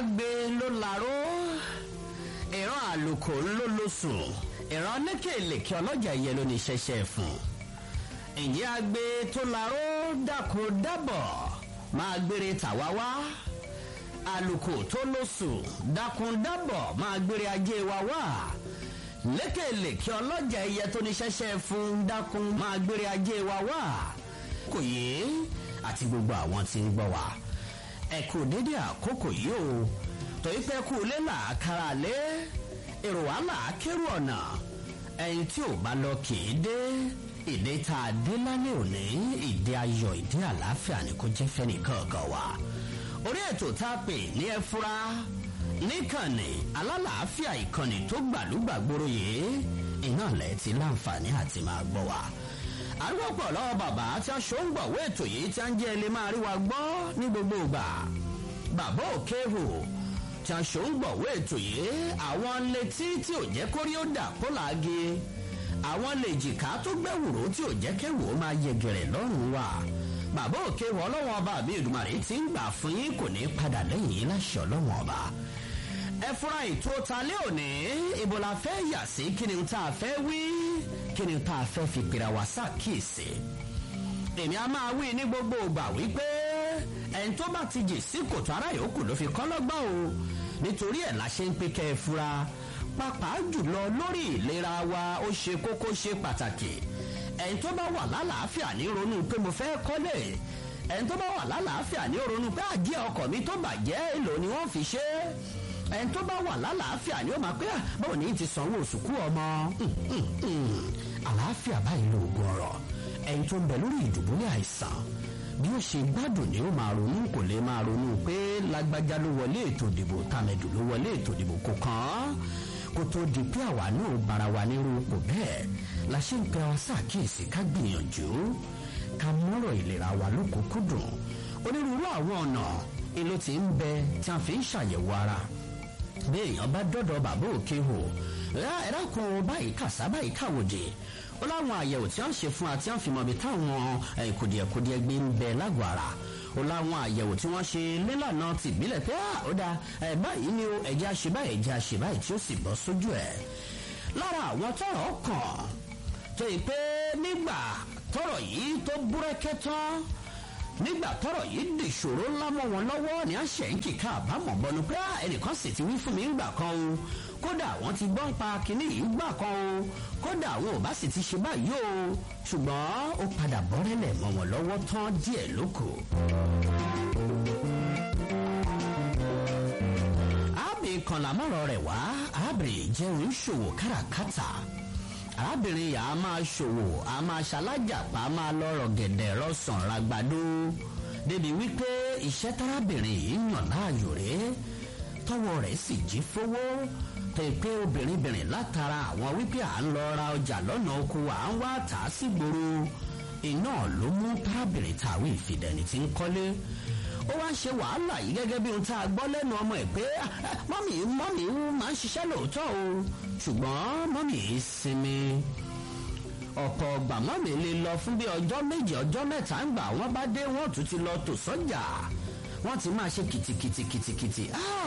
agbe ló laró ìran àlùkò ló ló sùn ìran lékèlèkè ọlọ́jà yẹ ló ní ṣẹṣẹ fún ìyẹn agbe tó laró dákun dábọ̀ máa gbére tàwa wá àlùkò tó ló sùn dákun dábọ̀ máa gbére ajé wa wá lékèlèkè ọlọ́jà ẹyẹ tó ní ṣẹṣẹ fún dákun máa gbére ajé wa wá kò yé àti gbogbo àwọn tí ń gbọ́ wa ẹ kú dédé àkókò yìí o torí pé kú lé làákàrà lé èrò wàhálà kérò ọ̀nà ẹni tí ò bá lọ kì í dé ìdè tá a dé lálẹ́ òní ìdè ayọ̀ ìdè àlàáfíà ni kò jẹ́ fẹ́ni kankan wa orí ètò tá a pè ní ẹ fura níkànnì alálàáfíà ìkànnì tó gbàlúgbàgbòrò yìí iná lẹ̀ ti láǹfààní àti máa gbọ́ wa arúgbó lọ́wọ́ bàbá tí a ṣó ń gbọ̀wé ètò yìí tí a ń jẹ́ ilé máa rí wa gbọ́ ní gbogbo ìgbà bàbá òkèhù tí a ṣó ń gbọ̀wé ètò yìí àwọn létí tí ò jẹ́ kórí ó dà kó làági àwọn lè jìká tó gbẹ́wùrò tí ò jẹ́ kẹ́wò ó máa yẹgẹrẹ lọ́rùn wa bàbá òkèhù ọlọ́wọ́n ọba mi ìdùmarè ti ń gbà fún yín kò ní padà lẹ́yìn yín láṣẹ ọlọ́wọ́n ọba ẹ fúnra ètò talẹ́ òní ibo la fẹ́ yà sí kí ni tá a fẹ́ wí kí ni tá a fẹ́ fi pèrè wá sàkíyèsí èmi a máa wí ní gbogbo ìgbà wípé ẹni tó bá ti jì sí kòtò ara yòókù ló fi kọ́ lọ́gbọ́n o nítorí ẹ̀ la ṣe ń pé kẹ́ ẹ fura pàápàá jùlọ lórí ìlera wa ó ṣe kókó ṣe pàtàkì ẹni tó bá wà lálàáfíà ní ronú pé mo fẹ́ kọ́lé ẹni tó bá wà lálàáfíà ní ronú pé àjẹ́ ọkọ̀ mi tó bàjẹ́ èlò ni wọ́n fi ṣe é ẹni tó bá wà lálàáfíà ni ó máa pé báwo ni ti sanwó sùkú ọmọ àlàáfíà báyìí lóògùn ọ̀rọ̀ ẹni tó ń bẹ lórí ìdùbúlẹ̀ àìsàn bí ó ṣe gbádùn ni ó máa ronú kò lè máa ronú pé lágbájá ló wọlé ètò ìdìbò tàmẹ̀dù ló wọlé ètò ìdìbò kò kàn án kó tó di pé àwa náà bara wa nírú kò bẹ́ẹ̀ la ṣe ń pẹ́ ọ ṣàkíyèsí ká gbìyànjú ká mọ́rọ̀ ìlera wa lókùnkúndùn onírúurú àwọn ọ̀nà èlò tí ń bẹ tí a fi ń ṣàyẹ̀wò ara bí èèyàn bá dọ́dọ̀ bàbá òkè hò ẹ̀rákùn báyìí kàṣá báyìí káwòdì ó láwọn àyẹ̀wò tí wọ́n ṣe fún wa tí wọ́n fi mọ̀ bí táwọn kùdìẹ̀kùdìẹ̀ gbé ń bẹ lágọ̀ọ́ ara ó láwọn àyẹ̀wò tí wọ́n ṣe nílànà tìbílẹ̀ pé ó dáa báyìí ni ẹ̀jẹ̀ àṣebá ẹ̀jẹ̀ àṣebá tí ó sì bọ́ sójú ẹ̀ lára àwọn tọrọ kàn tó yìí pé nígbà tọrọ yìí tó búrẹ́kẹ́ tán nígbà tọrọ yìí dìṣòro ńlá mọ wọn lọwọ ní àṣẹ ń kíkà àbámọ bọnu pé ẹnìkan sì ti wí fún mi ńgbà kan o kódà àwọn ti gbọ́n pa kínní yìí gbà kan o kódà àwọn ò bá sì ti ṣe báyìí o ṣùgbọ́n ó padà bọ́rẹ́lẹ̀ mọ́ wọn lọ́wọ́ tán díẹ̀ lóko. àbí kan làmọ́rọ̀ rẹ̀ wá àbí jẹun ṣòwò káràkátà arábìnrin yà á máa ṣòwò á máa ṣalájàpá á máa lọ́rọ̀ gẹ̀dẹ̀ rọ́sàn ragbadó débi wípé iṣẹ́ tárábìnrin yìí yàn láàyò rẹ̀ tọwọ́ rẹ̀ sì jí fowó tẹ pé obìnrin látara àwọn wípé à ń lọ ra ọjà lọ́nà oko à ń wá tà á sí gbòòrò iná ló mú tárábìnrin tàwé ìfìdẹ̀ni tí ń kọ́lé ó wá ń ṣe wàhálà yìí gẹ́gẹ́ bí ohun tá a gbọ́ lẹ́nu ọmọ ẹ̀ pé mọ́mì mọ́mì máa ń ṣiṣẹ́ lóòótọ́ o ṣùgbọ́n mọ́mì yìí sinmi ọ̀pọ̀ ọgbà mọ́mì lè lọ fún bí ọjọ́ méje ọjọ́ mẹ́ta ń gbà wọ́n bá dé wọ́n tún ti lọ tò sọ́jà wọ́n ti máa ṣe kìtìkìtìkìtìkìtì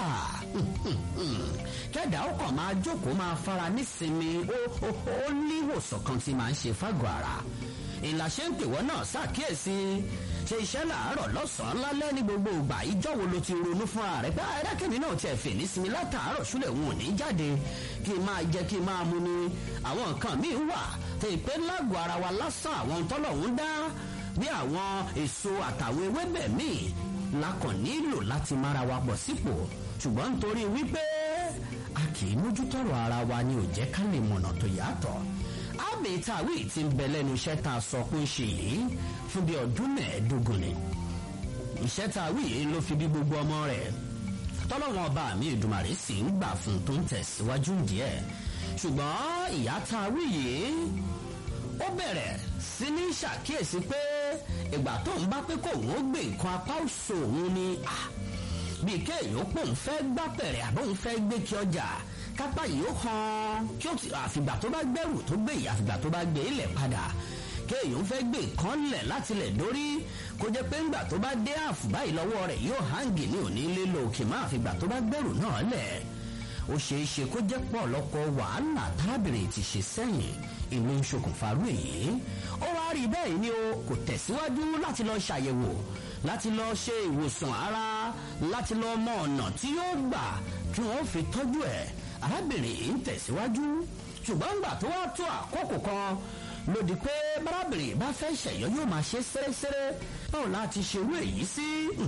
kẹ́dà ó kàn máa jókòó máa fara nísinmi ó ní ìwòsàn kan tí máa ń ṣe fágọ̀ ara ìlàṣẹ ń pèwọ́ náà ṣàkíyèsí ṣe iṣẹ́ làárọ̀ lọ́sàn-án lálẹ́ ní gbogbo ìgbà ìjọ wo ló ti ronú fún ààrẹ pé ẹ̀rẹ́kẹ̀mí náà tiẹ̀ fè ní sinmi látàárọ̀ ṣúlẹ̀ wọn ò ní jáde kí n máa jẹ kí n máa mu ni àwọn nǹkan míì wà tẹ ìpè lágọ̀ọ́ ara wa lásán àwọn tọ́lọ̀hún dá bí àwọn èso àtàwọn ewébẹ̀ míì la kàn nílò láti mára wa pọ̀ sípò ṣùgbọ́n nítorí wípé a kì í mójútọ́rọ̀ ara wa ni ò jẹ́ ká lè mọ̀nà tó yàtọ̀ àmì tàwí ti ń bẹ lẹ́nu iṣẹ́ tá a sọ pé ń ṣe yìí fún bí ọdún mẹ́ẹ̀ẹ́dógún ni iṣẹ́ tàwí yìí ló fi bí gbogbo ọmọ rẹ̀ tọ́lọ́wọ́n ọba mi ìdùmàrè sì ń gbà fún tó ń tẹ̀síwájú díẹ̀ ṣùgbọ́n ìyá tàwí yìí ó bẹ̀rẹ̀ sí ní ṣàkíyèsí pé ìgbà tó ń bá pé kóun ó gbé nǹkan apá òṣò òun ni bíi kéèyàn pòun fẹ́ gbápẹ̀rẹ̀ àbóun fẹ́ gbé kí ọjà kápá yìí ó hàn kí ó ti àfìgbà tó bá gbẹrù tó gbé yìí àfìgbà tó bá gbé ilẹ̀ padà kéèyàn fẹ́ gbé nǹkan lẹ̀ láti lẹ̀ dórí kó jẹ́ pé ńgbà tó bá dé àfù báyìí lọ́wọ́ rẹ̀ yóò hangi ní òní lílo òkè máa fi gbà tó bá gbẹ̀rù náà lẹ̀ ó ṣeé ṣe kó jẹ́ pọ̀ lọ́pọ̀ wàhálà tábìrin ti ṣe sẹ́yìn ìlú ń ṣokùnfà rú èyí ó wá rí bẹ́ẹ̀ ni o kò tẹ̀síwájú láti lọ ṣàyẹ̀wò láti lọ ṣe ìwòsàn ara láti lọ mọ ọ̀nà tí yóò gbà kí wọ́n fi tọ́jú ẹ̀ arábìnrin yìí ń tẹ̀síwájú ṣùgbọ́n gbà tó wá tó àkókò kan lòdì pé bárábìnrin bá fẹ́ ṣẹ̀yọ́ yóò máa ṣe sẹ́rẹ́sẹ́rẹ́ báwo láti ṣerú èyí sí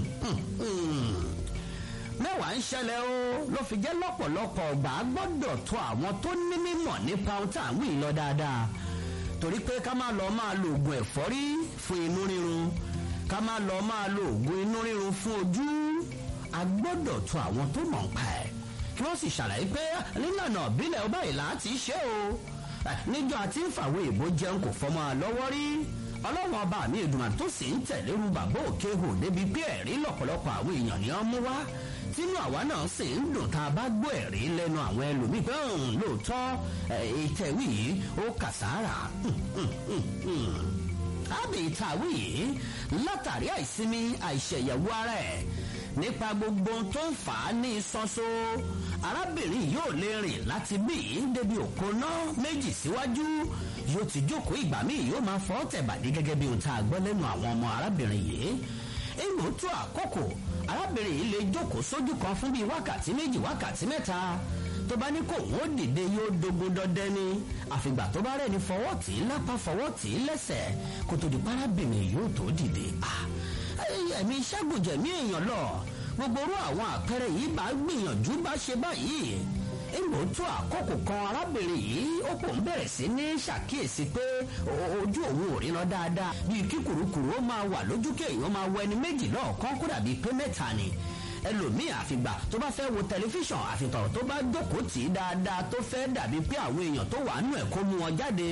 mẹ́wàá ń ṣẹlẹ̀ o ló fi jẹ́ lọ́pọ̀lọpọ̀ ọgbà gbọ́dọ̀ tó àwọn tó ní mímọ̀ nípa ohun tá à ń wí lọ dáadáa torí pé ká má lọ máa lo oògùn ẹ̀fọ́rí fún inú rírun ká má lọ máa lo oògùn inú rírun fún ojú a gbọ́dọ̀ tó àwọn tó mọ̀ ń pa ẹ̀ kí wọ́n sì ṣàlàyé pé nílànà ìbílẹ̀ ọba ìlà ti ṣe o níjọ́ àti ń fàwé ìbò jẹun kò fọmọ lọ́wọ́ rí ọlọ́wọ́n ọba mi ìdùnnà tó sì ń tẹ̀lérú bàbá òkè hò débi pé ẹ̀rí lọ́pọ̀lọpọ̀ àwọn èèyàn ni wọ́n mú wá tínú àwa náà sì ń dùn tá a bá gbọ́ ẹ̀rí lẹ́nu àwọn ẹlòmíì pé lóòótọ́ ìtẹ̀wé yìí ó kàsára àbí ìtàwé yìí látàrí àìsinmi àìṣẹ̀yẹ̀wò ara ẹ̀ nípa gbogbo tó ń fà á ní ìsọ́sọ́ arábìnrin yóò lè rìn láti bí débi òkò náà méjì síwájú yóò ti jókòó ìgbà míì yóò máa fọ́ tẹ̀bàdí gẹ́gẹ́ bí ohun tá a gbọ́ lẹ́nu àwọn ọmọ arábìnrin yìí èèmù tó àkókò arábìnrin yìí lè jókòó sójú kan fún bíi wákàtí méjì wákàtí mẹ́ta tó bá ní kò wọ́n dìde yóò dogun dọdẹ ni àfìgbà tó bá rẹ̀ ní fọwọ́ tì í lápá fọwọ́ tì í lẹ́sẹ̀ kó tó di parábìnrin yóò tó dìde ẹ̀mí ṣàgùjẹ̀mí èèyàn lọ gbogbo orú àwọn àpẹẹrẹ yìí bá gbìyànjú bá ṣe báyìí èèmọ̀ tó àkókò kan arábìnrin yìí ó kò ń bẹ̀rẹ̀ sí ní ṣàkíyèsí pé ojú òun ò ríran dáadáa bíi kí kùrukùru ó máa wà lójú kéèyàn máa wọ ẹni méjì lọ́ọ̀kan kó dàbí pé mẹ́ta ni ẹlòmíì àfìgbà tó bá fẹ́ wo tẹlifíṣàn àfitọ̀rọ̀ tó bá jókòó tì í dáadáa tó fẹ́ dàbí pé àwọn èèyàn tó wà nù ẹ̀ kó mú wọn jáde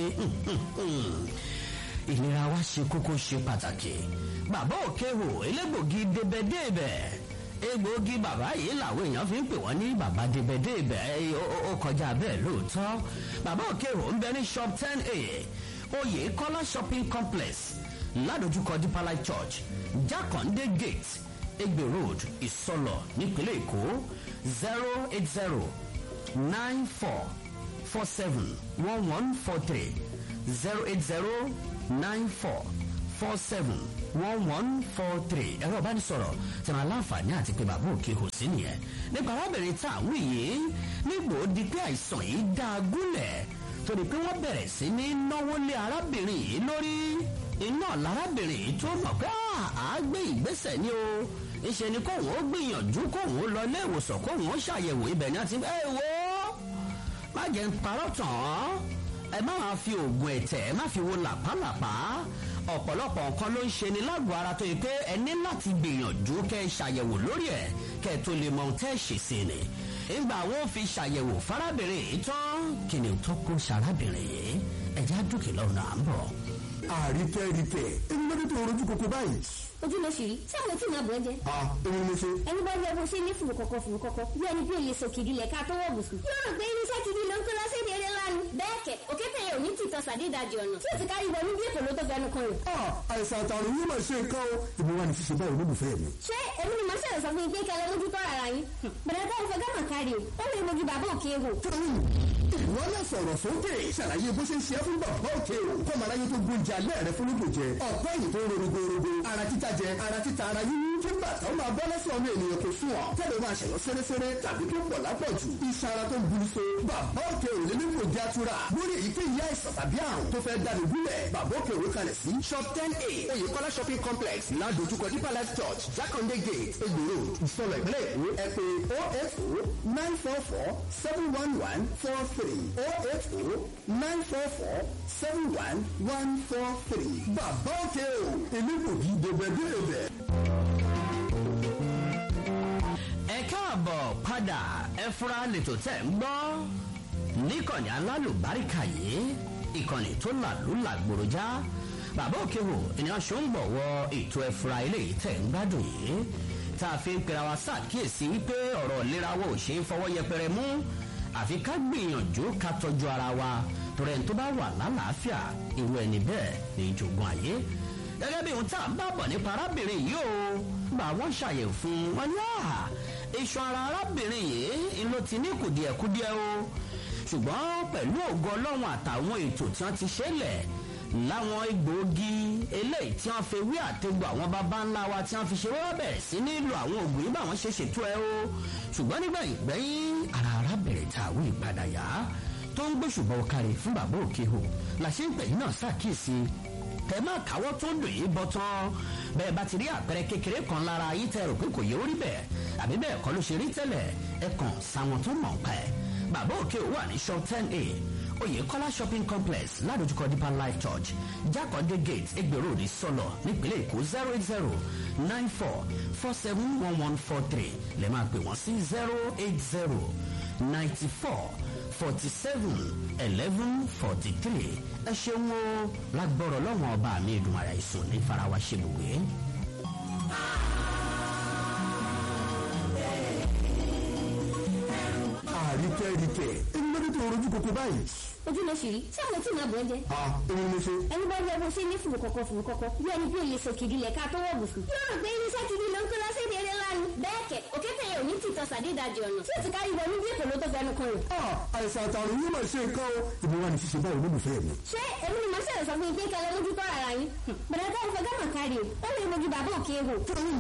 ìlera wa ṣe kókó ṣe pàtàkì bàbá òkè hò elégbògi débẹ̀débẹ̀ egbòogi bàbá yìí làwọn èèyàn fi ń pè wọ́n ní bàbá débẹ̀débẹ̀ ó kọjá bẹ́ẹ̀ lóòótọ́ bàbá òkè hò ń bẹ ní shop ten a oyè kọ́lá shopping complex ládojúkọ deeper life church jákàndé gate egbe road ìsọlọ nípínlẹ̀ èkó zero eight zero nine four four seven one one four three zero eight zero nine four four seven one one four three ẹ̀rọ ìbánisọ̀rọ̀ tí wọn aláǹfààní àti pé bàbá òkè kò sí nìyẹn nípa arábìnrin tá à ń wí yìí nígbò di pé àìsàn yìí dá a gúnlẹ̀ torí pé wọ́n bẹ̀rẹ̀ sí ní náwó lé arábìnrin yìí lórí iná lárábìnrin yìí tó mọ̀ pé àá gbé ìgbésẹ̀ ni o ìṣe ni kóun ó gbìyànjú kóun ó lọ ilé ìwòsàn kóun ó ṣàyẹ̀wò ibẹ̀ ní àti ẹ wo má jẹ́ ń parọ́ tàn án ẹ má máa fi oògùn ẹ̀tẹ̀ ẹ má fi wo làpálàpá ọ̀pọ̀lọpọ̀ nǹkan ló ń ṣe ni lágọ̀ọ́ ara tó yẹ pé ẹ ní láti gbìyànjú kẹ́ ẹ ṣàyẹ̀wò lórí ẹ̀ kẹ́ ẹ tó lè mọ ohun tẹ́ ẹ ṣe sí ni ìgbà wọn fi ṣàyẹ̀wò fárábìnrin yìí tán kí ni tó kó ṣarábìnrin yìí ẹ̀já dúkìá lọ́nà à ń bọ̀. àrítẹ́ rítẹ́ ẹni lọ́dún tó rojú kókó báyìí. ojú ló ṣì rí tí àwọn tí màá bọ̀ ẹ́ jẹ́. a èmi ni mo ṣe. ẹni bá rí ọgbọ́n ṣe ní fùrù kọ̀kọ̀ fùrù kọ̀kọ̀ bí ẹni bí òye sòkìdí lẹ̀ ká tó wọ̀ bùsùn. yóò rò pé irinṣẹ́ gidi ló ń kó lọ sí ìdílé lánàá. bẹ́ẹ̀ kẹ̀ òkété yẹn ò ní tìtọ́ sàdédàjì ọ̀nà tí ò ti kárí wọnú bí èkó ló tó fẹnu kan rẹ̀. a àìsàn àtàrùn yìí mà ṣe nǹkan o ìbí wa ni ṣíṣe báyìí olólùfẹ́ mi. ṣé èmi ni màá ṣẹlẹ̀ sọ fún yín pé kẹlẹ́ mójú tọ́ ara yín. bẹ̀rẹ̀ bá ìfẹ́ gánà kárí o ó lè mojú bàbá òkè wò. tóyìn ìwọ náà sọ̀rọ̀ sókè ṣàlàyé bó ṣe ń ṣe é fún bàbá òkè o kọ́ màá láyé tó gbóúnjẹ alẹ́ rẹ fún lóko jẹ ọ̀pẹ́ yìí tó ń rorogorogo ara títa jẹ ara títa ara yíyí kí bàtà ó máa bọ́ lẹ́sẹ̀ ọmọ ènìyàn kò sùn ọ́ tẹ́lẹ̀ máa ṣẹ̀yọ́ sẹ́rẹ́sẹ́rẹ́ tàbí tó pọ̀ lápọ̀jù iṣan ara tó ń buru so bàbá òkè ò lè nípò jẹ́ àtúrà lórí èyíkéyìí àìsàn tàbí àrùn tó fẹ́ dáni gúnlẹ̀ bàbá òkè òwe kalẹ̀ sí shop ten a oyèkọ́lá shopping complex ládojúkọ deeper life church jákàndé gate egbòro ìsọlọ ìpínlẹ̀ èkó ẹ pé oh eight oh nine four four seven one one four three oh eight oh nine four four seven one one four three bàbá òkè o èmi kò kí dèbẹ̀dèbẹ̀. ẹ káàbọ̀ padà ẹ fura lètò tẹ̀ ń gbọ́ níkànnì alálùbáríkà yìí ìkànnì tó làlúlà gbòròjá bàbá òkèwò ènìyàn ṣó ń bọ̀wọ́ ètò ẹ̀fura eléyìí tẹ̀ ń gbádùn yìí tá a fi ń pera wa ṣàkíyèsí wípé ọ̀rọ̀ ìlera wa ò ṣe é fọwọ́ yẹpẹrẹ mú àfi ká gbìyànjú ká tọ́jú ara wa torí ẹni tó bá wà lálàáfíà irú ẹni bẹ́ẹ̀ ní ìjògùn ayé gẹ́gẹ́ bí ohun tá à ń bá bọ̀ nípa arábìnrin yìí o bá wọ́n ṣàyẹ̀wò fún wọn ní àhà iṣan ara arábìnrin yìí ló ti ní kùdìẹ̀kudiẹ o ṣùgbọ́n pẹ̀lú ògo ọlọ́run àtàwọn ètò tí wọ́n ti ṣẹlẹ̀ láwọn egbòogi eléyìí tí wọ́n fi wí àtegbò àwọn baba ńlá wa tí wọ́n fi ṣe wọ́n bẹ̀rẹ̀ sí nílò àwọn ògùn yìí báwọn ṣe ṣètò ẹ o ṣùgbọ́n nígbẹ̀yìn gbẹ́yìn ara arábìnrin tá àwọn ìpadà yá tó ń gbóṣùbọ̀ kárí fún bàbá òkè o làṣẹ ń pẹ̀yìn náà ṣàkíyèsí tẹ máa káwọ́ tó dùn yìí bọ́ tán bẹ́ẹ̀ bá ti rí àpẹẹrẹ kékeré kan lára yìí tẹ rò pé kò yẹ orí bẹ́ẹ̀ àbí bẹ́ẹ̀ kọ́ ló ṣe rí tẹ́lẹ̀ ẹ kàn sáwọn tó mọ̀ pa ẹ̀ bàbá òkè wà ní shop ten a oyèkọ́lá shopping complex ládojúkọ deeper life church jákòndé gate egbèrò ní sọlọ nípínlẹ̀ èkó zero eight zero nine four four seven one one four three lè máa pè wọ́n sí zero eight zero ninety four forty seven eleven forty three ẹ ṣeun o lágbọ́rọ̀ lọ́wọ́n ọba mi ìdùn ara ìsùn ní farawa ṣe lùwé. àríkẹ́ríkẹ́ ẹni lórí tó rojú koko báyìí. ojú ló ṣì rí tí àwọn tí màá bọ̀ ẹ́ jẹ́. a èmi mo ṣe. ẹni bá yẹ bó ṣe ní fùrù kọ̀kọ̀ fùrù kọ̀kọ̀ bí ẹni bí olè sòkìdí lẹ̀ ká tó wọ̀ bùsùn. yóò rò pé irinṣẹ́ kìdí ló ń kó lọ sí ìdí eré lánàá. bẹ́ẹ̀ kẹ̀ òkété yẹn ò ní tìtọ́ sàdédàjì ọ̀nà tí ó ti kárí wọnú bí èkó ló tó fẹnu kan rẹ̀. a àìsàn àtàrùn yóò máa ṣe nǹkan o. ìbí wa ni ṣíṣe báwo ló lù fẹ́ mi. ṣé èmi ni màá ṣẹlẹ̀ sọ fún yín pé kẹlẹ́ mójú tọ́ ara yín. bẹ̀rẹ̀ tá ìfẹ́ gánà kárí o ó lè mojú bàbá òkè wò.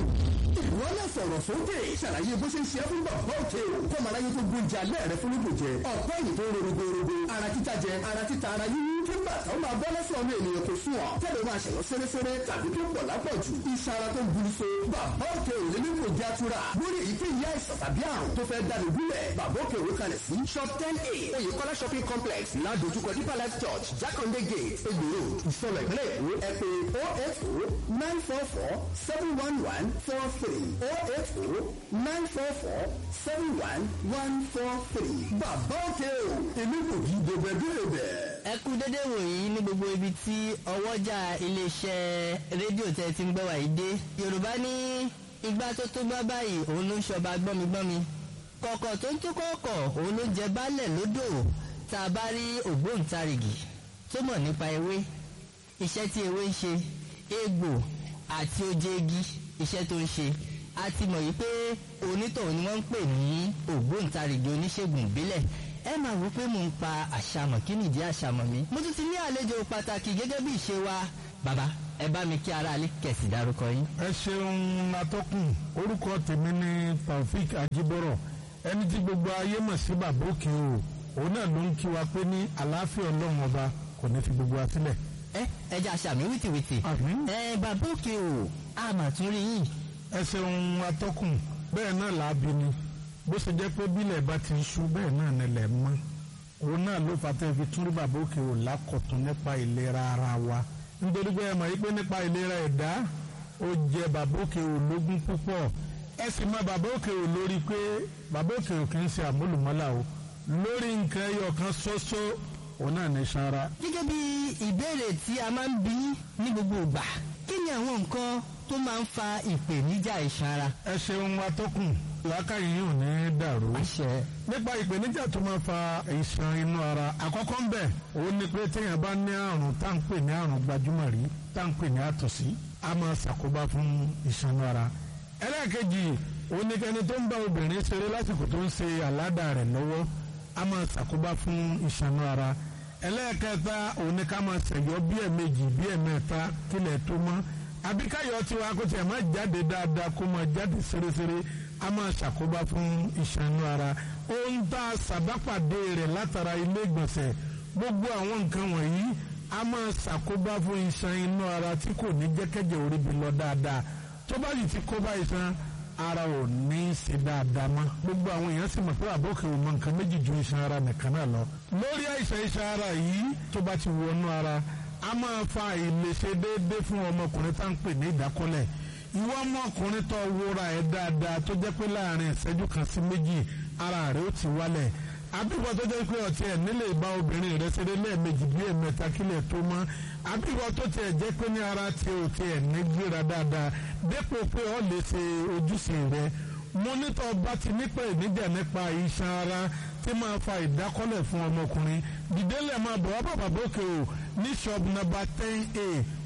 ìwọ náà sọ̀rọ̀ sókè ṣàlàyé bó ṣe ń ṣe é fún bàbá òkè o. kọ́mọ aráyé tó gbóúnjẹ alẹ́ rẹ fún lóko jẹ. ọ̀pọ̀ èyí tó ń rorogorogo ara títa jẹ ara títa ara yíyí kí bàtà ó máa bọ́ lọ́sọ̀ ọmọ ènìyàn tó sùn ọ́. tẹ́lẹ̀ máa ṣẹ̀yọ́ sẹ́rẹ́sẹ́rẹ́ tàbí tó pọ̀ lápọ̀jù. iṣan ara tó ń buru so. bàbá òkè ò lè ní kò já tura. lórí èyíkéyìí àìsàn tàbí àrùn tó fẹ́ dáni gúnlẹ̀. bàbá òkè òwe kalẹ̀ sí. shop ten a oyèkọ́lá shopping complex ládojúkọ deeper life church jákàndé gate egbòro ìsọlọ ìpínlẹ̀ èkó ẹ pé oh eight oh nine four four seven one one four three oh eight oh nine four four seven one one four three. bàbá òkè o èmi kò kí dèbèdèbè. ẹ kú dédé wòyí ní gbogbo ibi tí ọwọ́jà iléeṣẹ́ rédíò tẹ́ ti ń gbọ́ wàyí dé yorùbá ní igbá tó tó gbá báyìí òun ló ń ṣọba gbọ́migbọ́mi kọ̀kọ̀ tó ń tó kọ̀ọ̀kọ̀ òun ló ń jẹ baálẹ̀ lódò tá a bá rí ògbóǹtarìgì tó mọ̀ nípa ewé iṣẹ́ tí ewé ń ṣe egbò àti oje igi iṣẹ́ tó ń ṣe a ti mọ̀ yìí pé onítọ̀hún ni wọ́n ń pè ní ògbóǹtarìgì oníṣègùn ìbílẹ̀ ẹ máa wò pé mò ń pa àṣàmọ̀ kí nìdí àṣàmọ̀ mi. mo tún ti ní àlejò pàtàkì gẹ́gẹ́ bí ìṣe wa bàbá ẹ bá mi kí ara alẹ́ kẹ̀sì dárúkọ yín. ẹ ṣeun atọ́kùn orúkọ tèmi ni taofik ajibọrọ ẹni tí gbogbo ayé mọ̀ sí bàbá òkè o òun náà ló ń kí wa pé ní àlàáfíà ọlọ́run ọba kò ní fi gbogbo wa sílẹ̀. ẹ ẹ jẹ́ àṣàmì wìtìwìtì. Àmín. ẹ bàbá òkè o a mà tún rí yín. ẹ ṣeun atọ́kùn bẹ́ẹ̀ náà làábi ni bó ṣe jẹ́ pé bílẹ̀ bá ti ṣú bẹ́ẹ̀ náà nílẹ̀ mọ́ òun náà ló fà tẹ́ fi tún rí bàbá òkè o lákọ̀tún nípa ìlera ara wa nítorí pé ẹ mọ̀ yí pé nípa ìlera ẹ̀dá ó jẹ bàbá òkè o lógún púpọ̀ ẹ sì mọ bàbá òkè o lórí pé bàbá òkè o kì í ṣe àmúlùmọ́là o lórí nǹkan ẹyọ kan ṣoṣo òun náà ní sanra gẹ́gẹ́ bí ìbéèrè tí a máa ń bí ní gbogbo ìgbà kí ni àwọn nǹkan tó máa ń fa ìpèníjà iṣan ara. ẹ ṣeun atọ́kùn làákàyè yìí ò ní dàrú. àṣẹ nípa ìpèníjà tó máa fa ìṣàn inú ara àkọ́kọ́ ń bẹ̀ òun ni pé téèyàn bá ní àrùn tá à ń pè ní àrùn gbajúmọ̀ rí tá à ń pè ní àtọ̀sí a máa ṣàkóbá fún ìṣàn inú ara. ẹlẹ́ẹ̀kejì òun ni kẹni tó ń bá obìnrin ṣeré lásìkò tó ń ṣe àládà rẹ̀ lọ́wọ́ a máa ṣàkóbá fún ìṣàn inú ara. ẹlẹ́ẹ̀kẹta òun ni ká máa ṣẹ̀yọ́ bí ẹ̀mejì bí ẹ̀mẹ́ta kílẹ̀ tó mọ́ àbí káyọ̀ tiwa kó tiẹ̀ máa jáde dáadáa kó máa jáde ṣeréṣeré a máa ṣàkóbá fún ìṣànú ara ohun tá a ṣàbápàdé rẹ̀ látara ilé ìgbọ̀nsẹ̀ gbogbo àwọn nǹkan wọ̀nyí a máa ṣàkóbá fún iṣan inú ara tí kò ní jẹ́kẹ́jẹ́ orí bi lọ dáadáa tó bá yìí ti kóbá iṣan ara ò ní í ṣe dáadáa mọ́ gbogbo àwọn èèyàn sì mọ̀ pé àbókè ò mọ nǹkan méjì ju iṣan ara nìkan náà lọ lórí àìsàn iṣan ara yìí tó bá ti wọnú ara a máa fa àìlèṣe déédéé fún ọmọkùnrin tá à ń pè ní ìdákọ́lẹ̀ ìwọ ọmọkùnrin tó wúra ẹ̀ dáadáa tó jẹ́ pé láàrin ìṣẹ́jú kan sí méjì ara rẹ̀ ó ti wálẹ̀ àbíwọ tó jẹ́ pé ọtí ẹ̀ nílé ìbá obìnrin rẹ̀ ṣeré lẹ́ẹ̀mejì bí ẹ̀mẹ́ta kílẹ̀ tó mọ́ àbíwọ tó tiẹ̀ jẹ́ pé ní ara tí o tiẹ̀ ní gbéra dáadáa dépò pé ọ lè ṣe ojúṣe rẹ̀ mọ́nítọ̀ bá ti nípa ìníjà nípa iṣan ara tí máa fa ìdákọ́lẹ̀ fún ọmọkùnrin dìdélẹ̀ máa bọ̀ wá bàbá bókè o ní shop number ten a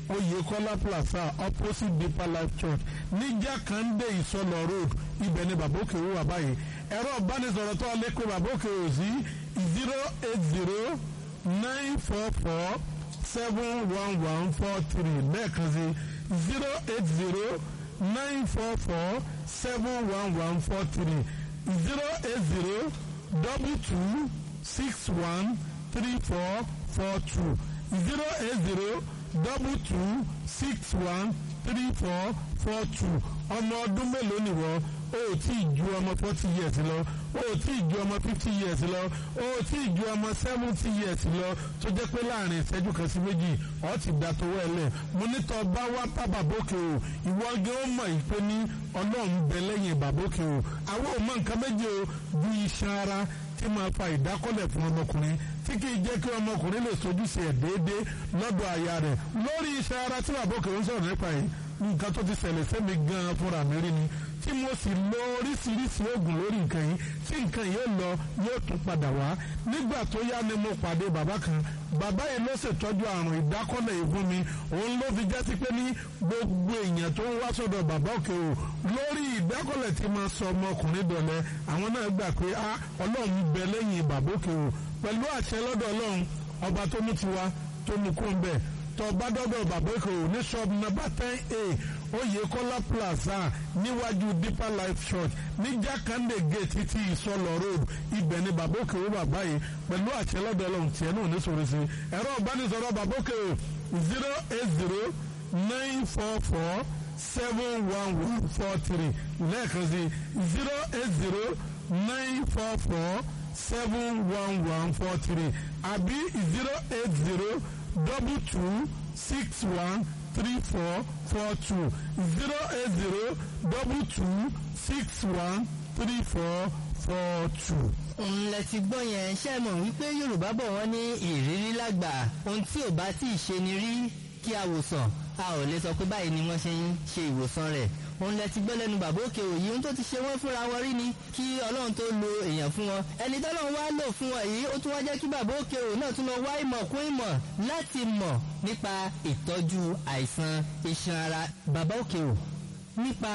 Oyèkọ́lá plaza opposite Deeper Life Church ní Jákàndé Ìsọlọ road ibẹ̀ ni bàbá òkè wà báyìí ẹ̀rọ ìbánisọ̀rọ̀ tó lè pe bàbá òkè wò sí zero eight zero nine four four seven one one four three lẹ́ẹ̀kan sí zero eight zero nine four four seven one one four three zero eight zero double two six one three four four two zero eight zero double two six one three four four two ọmọ ọdún mélòó nìwọ o ò tí ì ju ọmọ forty years lọ o ò tí ì ju ọmọ fifty years lọ o ò tí ì ju ọmọ seventy years lọ tó jẹ́ pé láàrin ìṣẹ́jú kan sí méjì ọ̀ ti dà tó wẹ̀lẹ̀ mo ní tọ́ bá wá bá bàbókè o ìwọ gé ó mọ̀ yìí pé ní ọlọ́run bẹ lẹ́yìn bàbókè o àwọn ò mọ nǹkan méjì o ju iṣan ara tí máa fa ìdákọ́lẹ̀ fún ọmọkùnrin tí kì í jẹ́ kí ọmọkùnrin lè sojúṣe ẹ̀ déédéé lọ́dọ̀ aya rẹ̀ lórí iṣan ara tí bàbókè ń sọ̀rọ̀ nípa yìí nǹkan tó ti ṣẹlẹ̀ sẹ́mi gan-an fúnra mi rí ni tí mo sì lo oríṣiríṣi oògùn lórí nǹkan yìí tí nǹkan yìí lọ yóò tún padà wá nígbà tó yá ni mo pàdé bàbá kan bàbá yìí ló ṣètọ́jú àrùn ìdákọ́lẹ̀ yìí fún mi òun ló fi jẹ́ sí pé ní gbogbo èèyàn tó ń wá sọ́dọ̀ bàbá òkè o lórí ìdákọ́lẹ̀ tí máa sọ ọmọkùnrin dọ̀lẹ́ àwọn náà gbà pé a ọlọ́run bẹ lẹ́yìn bàbá òkè o pẹ̀lú àṣẹ lọ́dọ̀ ọlọ́run ọba tó mú tiwa tó mú kó ń bẹ̀ tó bá dọ́dọ̀ bàbá òkè o ní ṣọ́ọ̀bù nọ́mbà ten a Oyèkọ́lá plaza níwájú Deeper Life Church ní Jákàndé gate ti ìsọlọ road ibẹ̀ ni bàbá òkè o bàbá yìí pẹ̀lú àṣẹ lọ́dọ̀ ọlọ́run tiẹ̀ náà ní sọ̀rọ̀ sí ẹ̀rọ ìbánisọ̀rọ̀ bàbá òkè o zero eight zero nine four four seven one one four three lẹ́ẹ̀kan sí zero eight zero nine four four seven one one four three àbí zero eight zero double two six one three four four two zero eight zero double two six one three four four two. ńlẹ̀ ti gbọ́ yẹn ṣe mọ̀ wípé yorùbá bọ̀ wọ́n ní ìrírí lágbà ohun tí ò bá tí ì ṣe ni rí kí a wòsàn a ò lè sọ pé báyìí ni wọ́n ṣe ń ṣe ìwòsàn rẹ̀ òun lẹ ti gbọ́ lẹ́nu bàbá òkè òyì ohun tó ti ṣe wọ́n fúnra wọn rí ni kí ọlọ́run tó lo èèyàn fún wọn ẹni tọ́lọ́run wá lò fún wọn yìí ó tún wá jẹ́ kí bàbá òkè òyì náà tún lọ wá ìmọ̀ kún ìmọ̀ láti mọ̀ nípa ìtọ́jú àìsàn iṣan ara bàbá òkè òyì nípa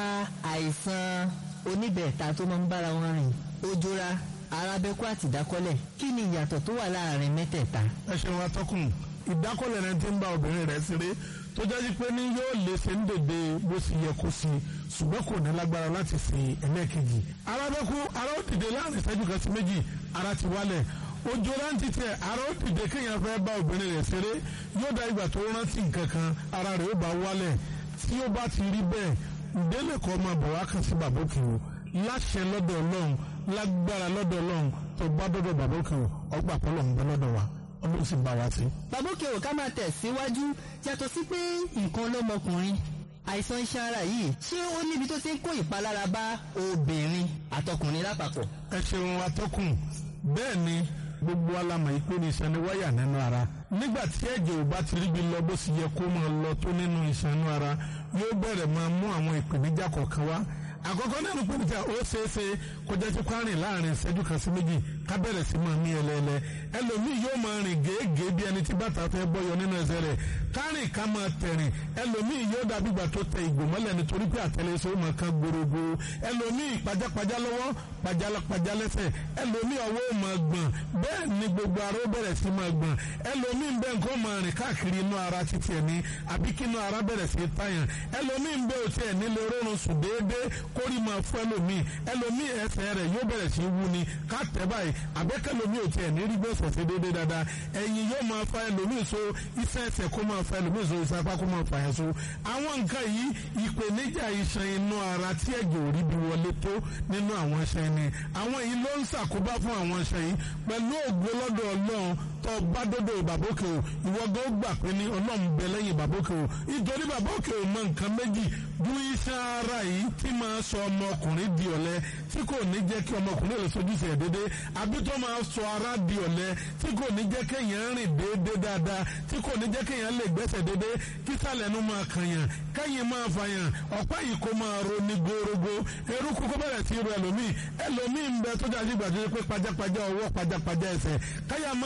àìsàn oníbẹ̀ẹ̀ta tó máa ń bára wọn rìn ojora arábẹ́kú àti ìdákọ́lẹ̀ kí ni ìyàtọ̀ tó wà láàrin mẹ́tẹ̀ẹ̀ta. ẹ ṣeun atọ́kùn ìdákọ́lẹ̀ rẹ ti ń bá obìnrin rẹ̀ ṣeré tó jẹ́ pé ní yóò lè ṣe ń dèdè bó ṣe yẹ kó sí ṣùgbọ́n kò ní lágbára láti ṣe ẹlẹ́ẹ̀kejì. arábẹ́kú ara ó dìde láàrin ìṣẹ́jú kan sí méjì ara ti wálẹ̀ ojú rántí tẹ ara ó dìde kéèyàn fẹ́ bá obìnrin rẹ̀ ṣeré yóò dá ìgbà tó rántí nǹkan kan ara rẹ̀ ó bá wálẹ̀ tí ó bá ti rí bẹ́ẹ̀ ìdílé kan máa bọ̀ wá kàn sí bàbá òkè o láṣẹ lọ́dọ̀ ọlọ́run lágbára lọ́dọ̀ ọlọ́run tó bá dọ́dọ̀ bàbá òkè o ọgbà pọ́lọ̀ ń bẹ lọ́dọ̀ wa ọlọ́run sì bá wa sí. bàbá òkè ò ká máa tẹ̀ síwájú yàtọ̀ sí pé nǹkan lọ́mọkùnrin àìsàn iṣan ara yìí ṣé ó níbi tó ti ń kó ìpalára bá obìnrin àtọkùnrin lápapọ̀. ẹ ṣeun atọ́kùn bẹ́ẹ̀ ni gbogbo alamọ̀ yìí pé ní iṣan ni wáyà nínú ara nígbà tí ẹ̀jẹ̀ ò bá ti ríbi lọ bó sì yẹ kó máa lọ tó nínú iṣan inú ara yóò bẹ̀rẹ̀ máa mú àwọn ìpèníjà kọ̀ọ̀kan wá àkọ́kọ́ nínú pèníjà ó ṣeéṣe kó jẹ́ tí kwárìn láàrin ìṣẹ́jú kan sí méjì ká bẹ̀rẹ̀ sí máa mí ẹlẹ́ẹ̀lẹ́ ẹlòmíì yóò máa rìn gèégèé bí ẹni tí bàtà fẹ́ bọ́yọ nínú ẹsẹ̀ rẹ̀ kárìn ká máa tẹ̀rìn ẹlòmíì yóò dàbí ìgbà tó tẹ ìgò mọ́lẹ̀ nítorí pé àtẹlẹsẹ̀ ó máa kan gbòrògbò ẹlòmíì pajápajá lọ́wọ́ pajápajá lẹ́sẹ̀ ẹlòmíì ọwọ́ ó máa gbọ̀n bẹ́ẹ̀ ni gbogbo ara ó bẹ̀rẹ̀ sí máa gbọ̀n ẹlòmíì ń bẹ nǹkan máa rìn káàkiri inú ara títí ẹ̀ ní àbí kí inú ara bẹ̀rẹ̀ sí tàyàn ẹlòmíì ń bẹ òtí ẹ̀ nílé orórun sùn déédéé kórì máa fún ẹlòmíì ẹlòmíì ẹsẹ̀ rẹ̀ yóò bẹ̀rẹ̀ sí wú ni ká tẹ̀ báyìí àbẹ́kẹ́lòmíì òtí ẹ̀ ní rí gbèsè sí déédéé dáadáa ẹ̀yìn yóò máa fa ẹlòmíì so iṣẹ́ ẹsẹ̀ kó máa fa ẹlòmíì so iṣẹ́ apá kó máa fa yẹn so àwọn nǹkan yìí ìpèníjà iṣan inú ara tí ẹ̀jẹ̀ ò rí bí wọlé tó nínú àwọn iṣan ni àwọn yìí ló ń ṣàkóbá fún àwọn iṣan yìí pẹ̀lú ògbó lọ́dọ̀ ọlọ́run tó bá dọ́dọ̀ ìbàbókè o ìwọ gan gbà pé ní ọlọ́run bẹ lẹ́yìn ìbàbókè o nítorí ìbàbókè o mọ nǹkan méjì ju iṣan ara yìí tí máa sọ ọmọkùnrin di ọ̀lẹ tí kò ní jẹ́ kí ọmọkùnrin lè sojúṣe ẹ̀ déédéé àbí tó máa sọ ara di ọ̀lẹ tí kò ní jẹ́ kéèyàn rìn déédéé dáadáa tí kò ní jẹ́ kéèyàn lè gbẹ́sẹ̀ déédéé kí sàlẹ̀ nu máa kànyàn kẹ́yìn máa fàyàn ọ̀pá yìí kó máa ro ní gorogo eruku kó bẹ̀rẹ̀ sí ru ẹlòmíì ẹlòmíì ń bẹ tó jáde gbàdúrà pé pajápajá ọwọ́ pajápajá ẹsẹ̀ káyà máa lu pì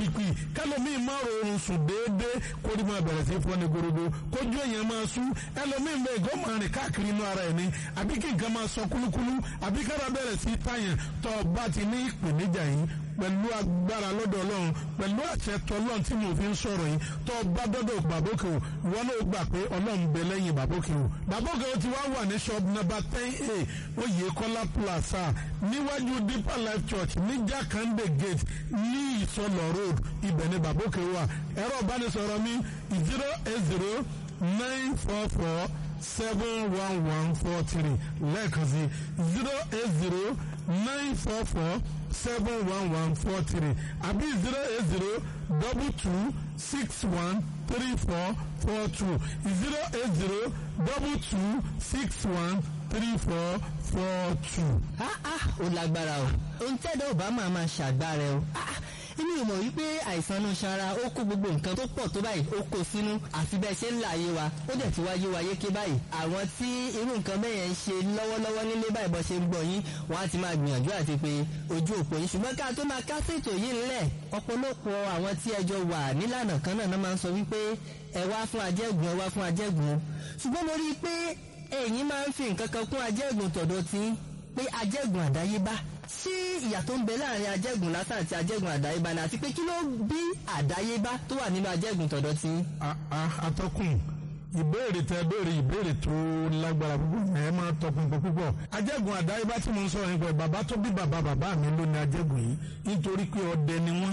pìpì kẹlòmíì máa rọrùn sùn déédéé kórì máa bẹ̀rẹ̀ sí fọ́ ní gorogo kójú èèyàn máa sú ẹlòmíì bẹ́ẹ̀ gọ́ máa rìn káàkiri inú ara ẹ̀ ni àbí kí nǹkan máa sọ kúlúkúlú àbí kára bẹ̀rẹ̀ sí tàyàn tó o bá ti ní ìpèníjà yìí pẹ̀lú agbára lọ́dọ̀ ọlọ́run pẹ̀lú àṣẹ tọ́lọ́run tí mo fi ń sọ̀rọ̀ yìí tó o bá dọ́dọ̀ bàbókè o ìwọ náà gbà pé ọlọ́run bẹ lẹ́yìn bàbókè o bàbókè o ti wá wà ní shop number ten a oyèkọ́lá plaza níwájú deeper life church ní jákàndé gate ní ìsọlọ̀ road ibẹ̀ ni bàbókè wà ẹ̀rọ ìbánisọ̀rọ̀ mi zero eight zero nine four four seven one one four three lẹ́ẹ̀kan sí zero eight zero nine four four seven one one four three àbí zero eight zero double two six one three four four two zero eight zero double two six one three four four two. ah ah ó lágbára o ohun tẹ́lẹ̀ ò bá máa máa ṣàgbára o ah inú ìmọ̀ wípé àìsàn inú ṣara ó kó gbogbo nǹkan tó pọ̀ tó báyìí ó kó sínú àfi bẹ́ẹ̀ ṣe ń là ayé wa ó dẹ̀ ti wáyé wa yéké báyìí àwọn tí irú nǹkan bẹ́ẹ̀ yẹn ń ṣe lọ́wọ́lọ́wọ́ nílé báyìí bọ́ ṣe ń gbọ́ yín wọ́n á ti máa gbìyànjú àti pé ojú òpó yín ṣùgbọ́n ká tó máa kásètò yìí ńlẹ̀ ọ̀pọ̀lọpọ̀ àwọn tí ẹjọ́ wà nílànà kan náà máa ń sọ wípé ẹ wá fún ajẹ́gùn ẹ wá fún ajẹ́gùn ṣùgbọ́n mo rí i pé ẹ̀yin máa ń fi nǹkan kan kún ajẹ́gùn tọ̀dọ̀ tí pé ajẹ́gùn àdáyébá ṣé ìyàtọ̀ ń bẹ láàrin ajẹ́gùn lásán àti ajẹ́gùn àdáyébá ni àti pé kí ló bí àdáyébá tó wà nínú ajẹ́gùn tọ̀dọ̀ tí. atọ́kùn ìbéèrè tẹ béèrè ìbéèrè tó lágbára púpọ̀ ẹ máa tọpinpin púpọ̀ ajẹ́gùn àdáyébá tí mo ń sọ̀rọ̀ nípa bàbá tó bí bàbá bàbá mi ló ní ajẹ́gùn yìí nítorí pé ọdẹ ni wọ́n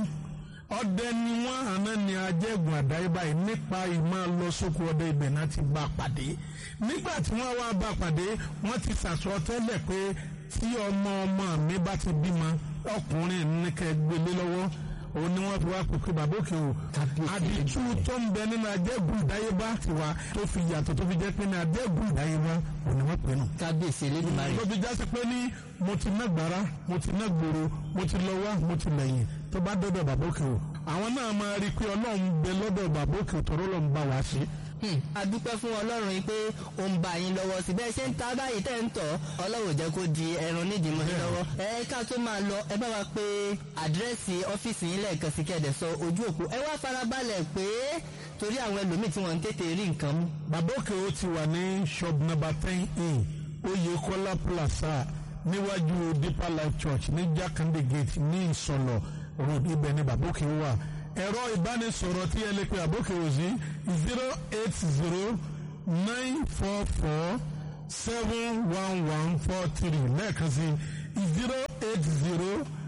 ọdẹ ni wọ́n àná ni ajẹ́gùn àdáyébá yìí nípa ìmọ̀ lọ sóko ọdẹ ibẹ̀ náà ti bá pàdé nígbà tí wọ́n wá bá pàdé wọ́n ti sàsọ tẹ́lẹ̀ pé tí ọmọ ọmọ mi bá ti bímọ ọkùnrin ní kẹ́ gbélé lọ́wọ́ òun ni wọ́n fi wá pèpè bàbá òkè o àdìtú tó ń bẹ nínú ajẹ́gùn ìdáyébá ti wá tó fi yàtọ̀ tó fi jẹ́ pé ní ajẹ́gùn ìdáyébá òun ni wọ́n pè nù. kábíyèsí elédùnmarè. ló fi jásí pé ní mo ti ná gbàrà mo ti ná gbòòrò mo ti lọ wá mo ti lẹ́yìn tó bá dọ́dọ̀ bàbá òkè o àwọn náà máa rí i pé ọlọ́run bẹ lọ́dọ̀ bàbá òkè tọ́rọ́ lọ́n bá wa ṣe a dúpẹ́ fún ọlọ́run yìí pé ó ń bá yín lọ́wọ́ sí bẹ́ẹ̀ ṣe ń ta báyìí tẹ́ ń tọ̀ ọlọ́run jẹ́ kó di ẹran nídìí mọ́ yín lọ́wọ́ ẹ ká tó máa lọ ẹ bá wa pé àdírẹ́sì ọ́fíìsì yín lẹ́ẹ̀kan sí kẹ́ẹ̀dẹ̀ sọ ojú òpó ẹ wá farabalẹ̀ pé torí àwọn ẹlòmíì tí wọ́n ń tètè rí nǹkan mú. bàbá òkè ó ti wà ní shop number ten a oyèkọ́lá plaza níwájú deeper life church ní jákàndé gate ní ìsọlọ road ibẹ̀ ni bàbá òkè wà ẹ̀rọ ìbánisọ̀rọ̀ tí ẹ lè pe àbókè òsì zero eight zero nine four four seven one one four three lẹ́ẹ̀kan sí zero eight zero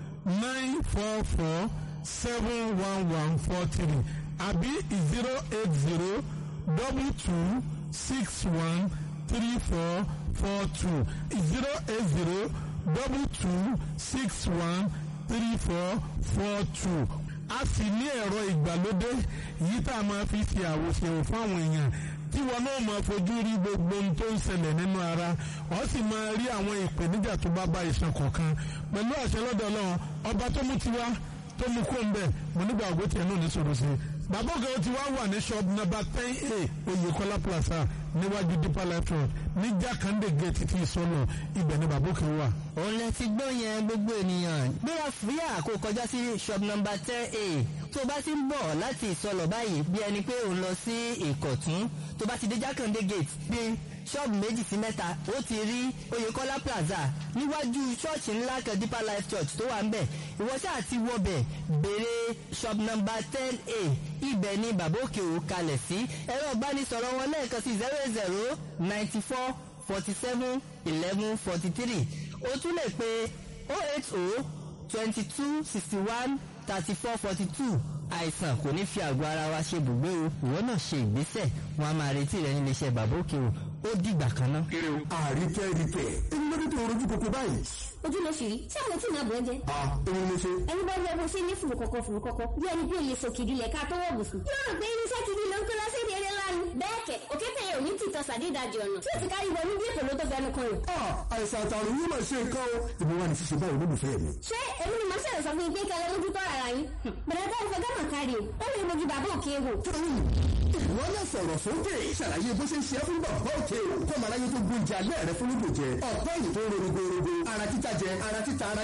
nine four four seven one one four three àbí zero eight zero double two six one three four four two zero eight zero double two six one three four four two a sì ní ẹ̀rọ ìgbàlódé yìí tá a máa fi ṣe àwòṣe fún àwọn èèyàn tí wọn náà máa fojú rí gbogbo ohun tó ń ṣẹlẹ̀ nínú ara ọ sì máa rí àwọn ìpèníjà tó bá bá ìṣàn kọ̀ọ̀kan pẹ̀lú àṣẹ lọ́dọ̀ ọlọ́run ọba tó mú tiwa tó mú kó ń bẹ̀ mo nígbà ògbó tiẹ̀ náà ní sọ̀rọ̀ sí i bàbá ògè ó ti wá wà ní shop number ten a oyèkọ́lá plaza níwájú deeper life road ní jákàndé gate ti ìsọlọ ibẹ̀ ni bàbá òkè wà. òun lẹ ti gbọ́ yẹn gbogbo ènìyàn gbéra fúyà kó kọjá sí shop number ten a tó bá ti ń bọ̀ láti ìsọlọ báyìí bí ẹni pé òun lọ sí ìkọ̀tún tó bá ti dé jákàndé gate bí ṣọ́ọ̀bù méjì sí mẹ́ta ó ti rí oyèkọ́lá plaza níwájú ṣọ́ọ̀ṣì ńlá kan deeper life church tó wà ń bẹ̀ ìwọ ṣáà ti wọbẹ̀ béèrè shop number ten a ibẹ̀ ni bàbá òkè ò kalẹ̀ sí ẹ̀rọ ìbánisọ̀rọ̀ wọn lẹ́ẹ̀kan sí zero zero ninety four forty seven eleven forty three o tún lè pe oh eight oh twenty two sixty one thirty four forty two àìsàn kò ní fi àgọ́ ara wa ṣe bùgbé o ìwọ náà ṣe ìgbésẹ̀ wọn a máa retí rẹ nílé iṣẹ́ bàbá òkè o ó dìgbà kan náà. àríkẹ́ ríkẹ́ ẹni lórí tó rojú kòkó báyìí. ojú ló ṣì rí ṣé àwọn tí màá bọ̀ ẹ́ jẹ́. a òun ló ṣe. ẹni bá rí ẹbùn sí ní fùrù kọ̀kọ̀ fùrù kọ̀kọ̀ bí ẹni bí òye sòkìdí lẹ̀ ká tó wọ̀ bùsùn. yóò rò pé irinṣẹ́ kìdí ló ń kó lọ sí ìdílé lánàá. bẹ́ẹ̀ kẹ̀ òkété yẹn ò ní tìtọ́ sàdédàjì ọ̀nà tí ó ti kárí wọnú bí èkó ló tó fẹnu kan rẹ̀. a àìsàn àtàrùn yìí máa ṣe nǹkan o. ìbí wa ni ṣíṣe báyìí olólùfẹ́ mi. ṣé èmi ni màá ṣẹlẹ̀ sọ fún yín pé kẹlẹ́ mójú tọ́ ara yín. bẹ̀rẹ̀ bá ìfẹ́ gánà kárí o ó lè mojú bàbá òkè wò. tóyìn ìwọ náà sọ̀rọ̀ sókè ṣàlàyé bó ṣe ń ṣe é fún bàbá òkè o kọ́ màá láyé tó gbóúnjẹ alẹ́ rẹ fún lóògùn jẹ ọ̀pẹ́ yìí tó ń rorogorogo ara títa jẹ ara títa ara yíyí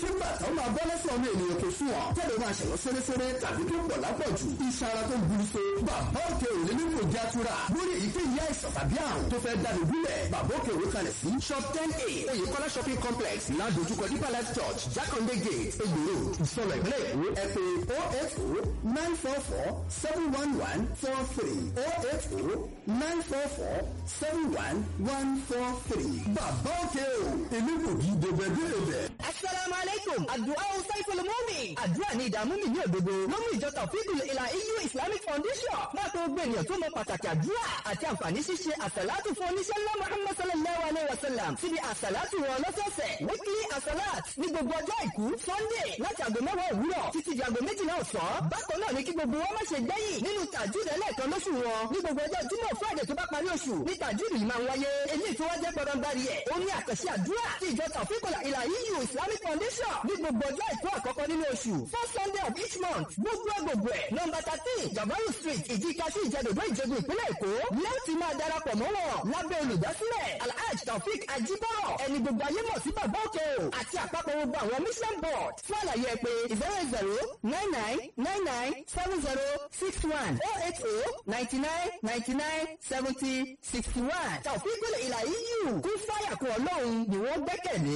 kí bàtà ó máa bọ́ lẹ́sẹ̀ ọmọ ènìyàn kò sùn ọ́ tẹ́lẹ̀ máa ṣẹ̀wọ́ sẹ́rẹ́sẹ́rẹ́ tàbí tó pọ̀ lápọ̀jù iṣan ara tó ń buru so bàbá òkè òní ní kò já tura lórí èyíkéyìí àìsàn tàbí àrùn tó fẹ́ dáni gúnlẹ̀ bàbá òkè òní kalẹ̀ sí shop ten a oyèkọ́lá shopping complex ládojúkọ deeper life church jákàndé gate egbòro ìsọlọ ìpínlẹ̀ èkó ẹ pé oh eight oh nine four four seven one one four three oh eight oh nine four four seven one one four three bàbá òkè o èmi kò kí dèbẹ̀dèbẹ̀. asalaamu aleykum àdúrà saiful mumi àdúrà ní ìdààmú mi ní òdodo ló mú ìjọ tàfíìkù ìlà eu islamic foundation máa tó gbé ènìyàn tó mọ pàtàkì àdúrà àti àǹfààní ṣíṣe àsàlátù fún oníṣẹ́ ńlá muhammad sallallahu alayhi wa sallam síbi àsàlátù wọn lọ́sọ̀ọ̀sẹ̀ weekly àsàlát ní gbogbo ọjọ́ àìkú sunday láti àgọ́ mẹ́wàá òwúrọ̀ títí di àgọ́ méjìlá ọ̀sán bákan náà ní kí gbogbo wọn má ṣe gbẹ́yìn nínú tàjúdì ẹlẹ́ẹ̀kan lóṣù wọn ní gbogbo ọjọ́ jímọ̀ friday tó bá parí oṣù ní tàjúdì yìí máa ń wáyé eléyìí tó wá jẹ́ pọ̀rọ̀nbarì ẹ̀ ó ní àkànṣe àdúrà tí ìjọ tàfíkọ̀lá ìlà eu islamic foundation ní gbogbo ọjọ́ àìkú àkọ́kọ́ nínú oṣù first sunday of each month gbogbo gbogbo ẹ̀ nọmba thirteen jabaru street ìdíkasí ìjẹdòdó ìjẹgun ìpínlẹ̀ èkó lẹ́ẹ̀tì máa darapọ̀ mọ́ wọn lábẹ́ olùdásílẹ̀ alhaj taofik ajibọrọ ẹni gbogbo ayé mọ̀ sí bàbá òkè o àti àpapọ̀ gbogbo àwọn mission board fún àlàyé ẹ pé zero zero nine nine nine nine seven zero six one oh eight oh ninety nine ninety nine seventy sixty one taofik ìlà eu kún fáyà kún ọlọ́run ni wọ́n gbẹ́kẹ̀lé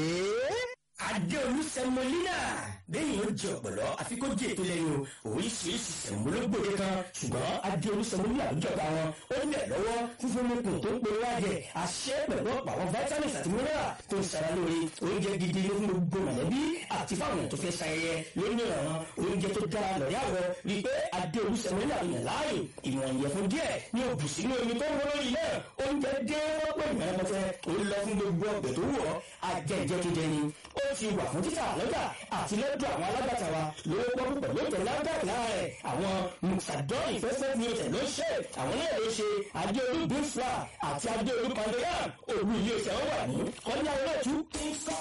adéolú sẹmọlínà bẹ́ẹ̀ yóò jẹ ọ̀pọ̀lọ́ àfi kó jẹ ètò lẹ́yìn o oríṣiríṣi sẹmọlógbòde kan ṣùgbọ́n adéolú sẹmọlínà àjọba wọn ó lẹ̀ lọ́wọ́ fífún mẹ́kùn tó ń pe wájẹ àṣẹ pẹ̀lú ọ̀pọ̀ àwọn vitamins àti mineral tó ń sara lórí oúnjẹ gidi ló fún gbogbo mọ̀lẹ́bí àti fáwọn tó fẹ́ ṣayẹyẹ lónìí ọ̀ràn oúnjẹ tó dára lọ́rẹ́ àwọ̀ rí i pé adéolú sẹmọlínà yàn láàyè ìwọ̀n ìyẹ̀fun díẹ̀ ní òbùsí ní omi tó ń wọ́n lórí náà oúnjẹ dé wọ́pọ̀ ìmọ̀lẹ́mọ̀tẹ́ ó lọ fún gbogbo ọ̀gbẹ̀ tó wọ̀ ajẹ́jẹ́ tó jẹ ni ó ti wà fún títà lọ́jà àti lọ́dọ̀ àwọn alágbàtà wa lówó pọ́n pẹ̀lú ètò lágbàtà láàrẹ̀ àwọn musadọ́ọ̀nì fẹ́fẹ́ ní ọ̀tẹ̀ ló ṣe àwọn náà ló ṣe adéolú bífla àti adéolú pandeyam òru ilé iṣẹ́ wọn wà ní kọ́nyá olóòtú kíńsọ́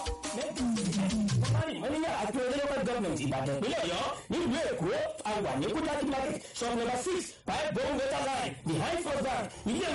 mọ́níyà àti olóyèwọ́ gọ́ọ̀mẹ̀ntì ìbàdàn ìpínlẹ̀ ọ̀yọ́ nílùú èkó àwà ní kúdákí market shop number six five bone water line behind first bank ilé